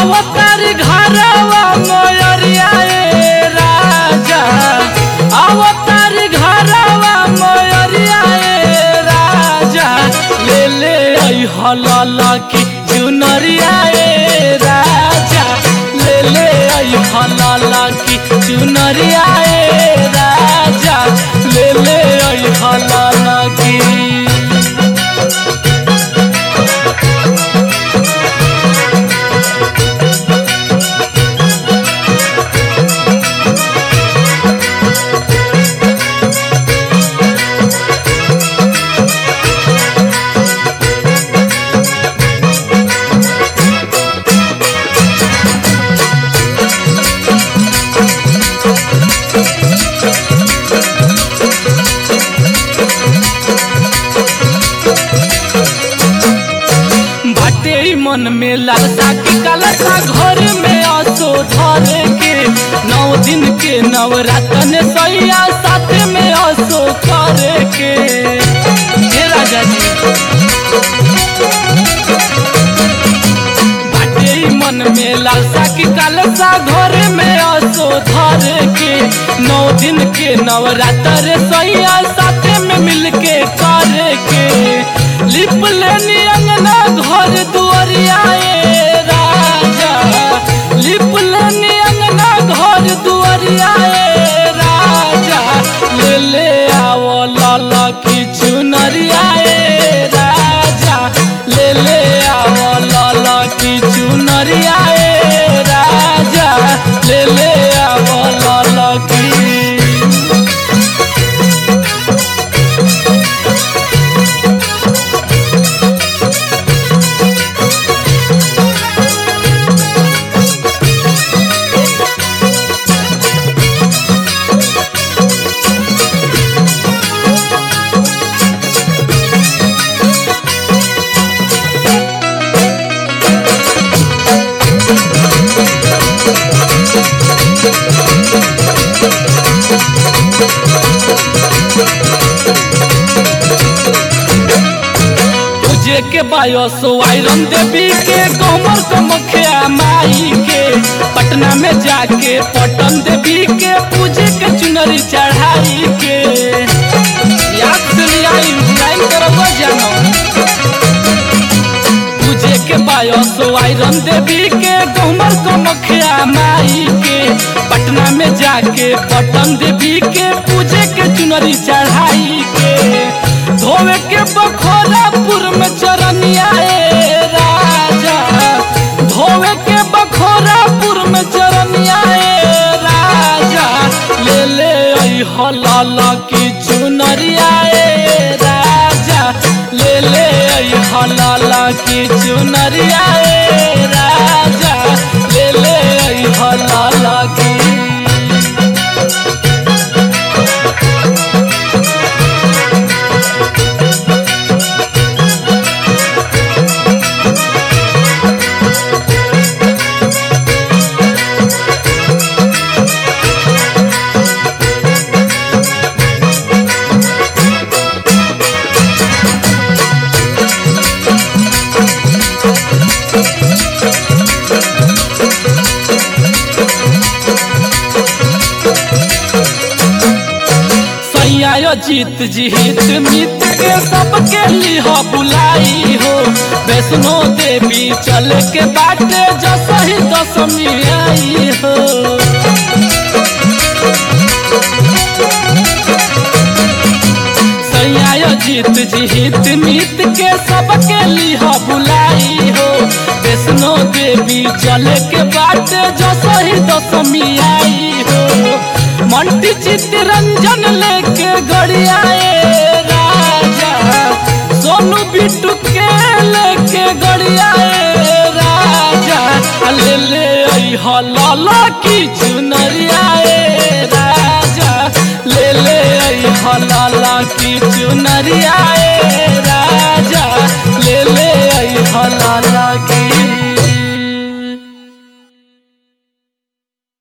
अवतार घरवा मयरिया ए राजा अवतार घरवा मयरिया ए राजा ले ले आई हलाल की चुनरिया ए राजा ले ले आई हलाल की चुनरिया ए राजा ले ले आई हलाल की बाटे ई मन में लालसा की कलसा घर में असो धरे के नौ दिन के नवरातन सैया साथ में असो करे के हे राजा जी बाटे ई मन में लालसा की कलसा घर में असो धरे के नौ दिन के नवरात्र सैया साथ में मिलके करे के लिप लेनी अंगना घर दुआरिया ए राजा लिप लेनी अंगना घर दुआरिया ए राजा ले ले आओ लाला की चुनरिया ए राजा ले ले आओ लाला की चुनरिया ए राजा ले ले आओ लाला की पूजे के बायस आयरन देवी के कमर कमखिया माई के पटना में जाके पटन देवी के पूजे के चुनरी चढ़ाई के याद से लिया लाइन करब जानो पूजे के बायस आयरन देवी के कमर कमखिया माई के पटना में जाके पटन देवी के पूजे के चुनरी चढ़ाई के धोवे के बखोरापुर में चरनिया ए राजा धोवे के बखोरापुर में चरनिया ए राजा ले ले आई हलाल की चुनरिया ए राजा ले ले आई हलाल की चुनरिया ए राजा ले ले आई हलाल की सैया जीत जी हित मित के सबके लिह बुलाई हो वैष्णो देवी चल के बाटे जसही दशमी आई हो सैया जीत जी हित मित के सबके लिह बुलाई हो वैष्णो देवी चल के बाटे जसही दशमी आई हो मंटी चित्तरंजन लेके गड़िया ए राजा सोनू बिट्टू के लेके गड़िया ए राजा ले ले आई हलाला की चुनरिया ए राजा ले ले आई हलाला की चुनरिया ए राजा ले ले आई हलाला